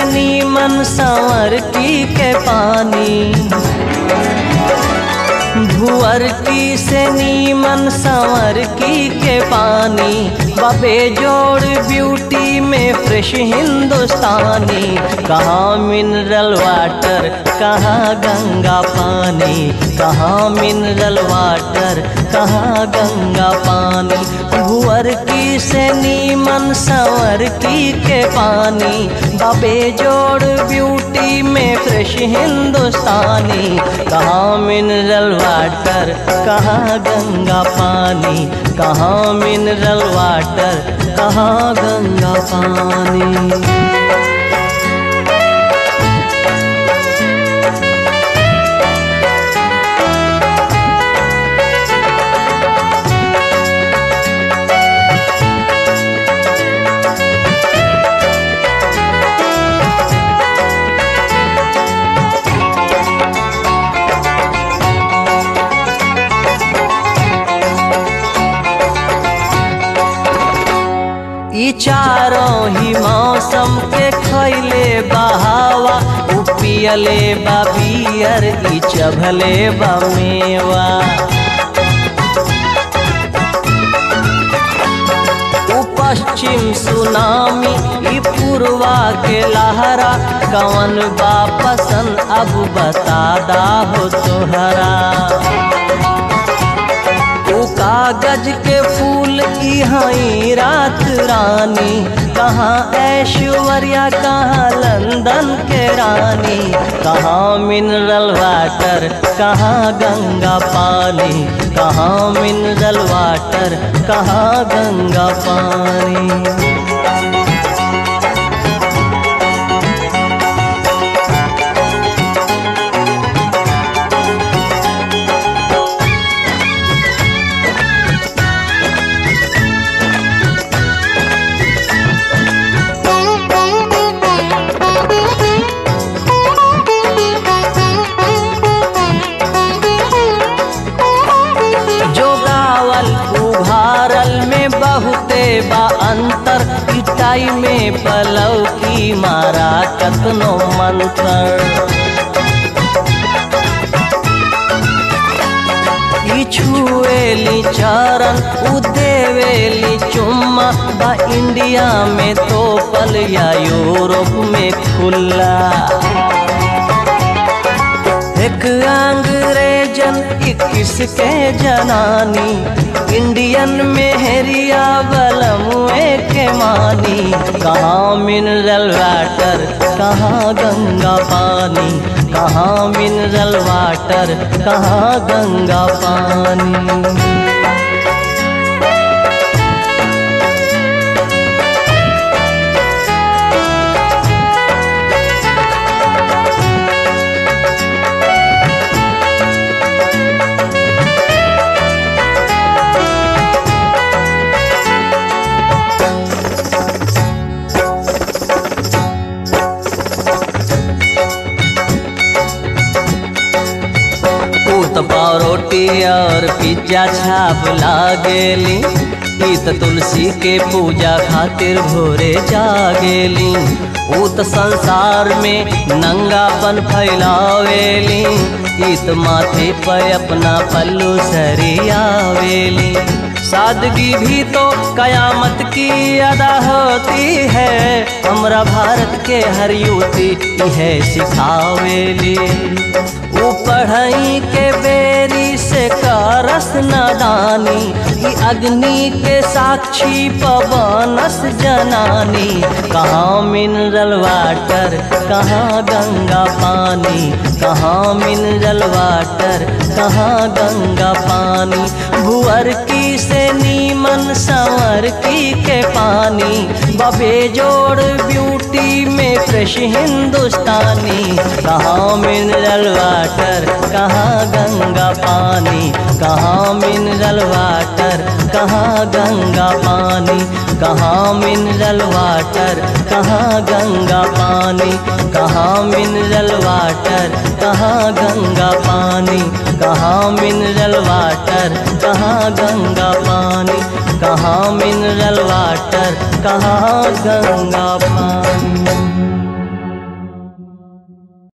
नीमन संवर की के पानी भुअर की से नीमन संवर की के पानी बबे जोड़ ब्यूटी में फ्रेश हिंदुस्तानी कहाँ मिनरल वाटर कहाँ गंगा पानी कहाँ मिनरल वाटर कहाँ गंगा पानी भुअर की से नीमन संवर की के पानी बबे जोड़ ब्यूटी में फ्रेश हिंदुस्तानी कहाँ मिनरल वाटर कहाँ गंगा पानी कहाँ मिनरल वाटर कहाँ गंगा पानी ई चारों ही मौसम के खैले बहावा उ पियले बा बियर ई चभले बा मेवा उ पश्चिम सुनामी ई पूर्वा के लहरा कवन बा पसंद अब बता दा हो तोहरा उ कागज के फूल की हई रात रानी कहाँ ऐश्वर्या कहाँ लंदन के रानी कहाँ मिनरल वाटर कहाँ गंगा पानी कहाँ मिनरल वाटर कहाँ गंगा पानी जो गावल उभारल में बहुते बा अंतर पिटाई में पलव की मारा कतनो मंत्र ई छुएली चरण उ देवेली चुम्मा बा इंडिया में तो पल या यूरोप में खुला एक अंग्रेजन इक्कीस के जनानी इंडियन में हेरिया बलमुए के मानी कहाँ मिनरल वाटर कहाँ गंगा पानी कहाँ मिनरल वाटर कहाँ गंगा पानी पाव रोटी और पिज्जा छाप लागेली ई त तुलसी के पूजा खातिर भोरे जागेली ऊ त संसार में नंगापन फैलावेली ई त माथे पे अपना पल्लू सरियावेली सादगी भी तो कयामत की अदा होती है हमरा भारत के हर युवती यह सिखावेली ऊ पढ़ई के बेरी से करस नादानी ई अग्नि के साक्षी पवनस जनानी कहाँ मिनरल वाटर कहाँ गंगा पानी कहाँ मिनरल वाटर कहाँ गंगा पानी भुअर की से नीमन संवर की के पानी बबे जोड़ ब्यूटी में फ्रेश हिंदुस्तानी कहाँ मिनरल वाटर कहाँ गंगा पानी कहाँ मिनरल वाटर कहाँ गंगा पानी कहाँ मिनरल वाटर कहाँ गंगा पानी कहाँ मिनरल वाटर कहाँ गंगा पानी कहाँ मिनरल वाटर कहाँ गंगा पानी कहाँ मिनरल वाटर कहाँ गंगा पानी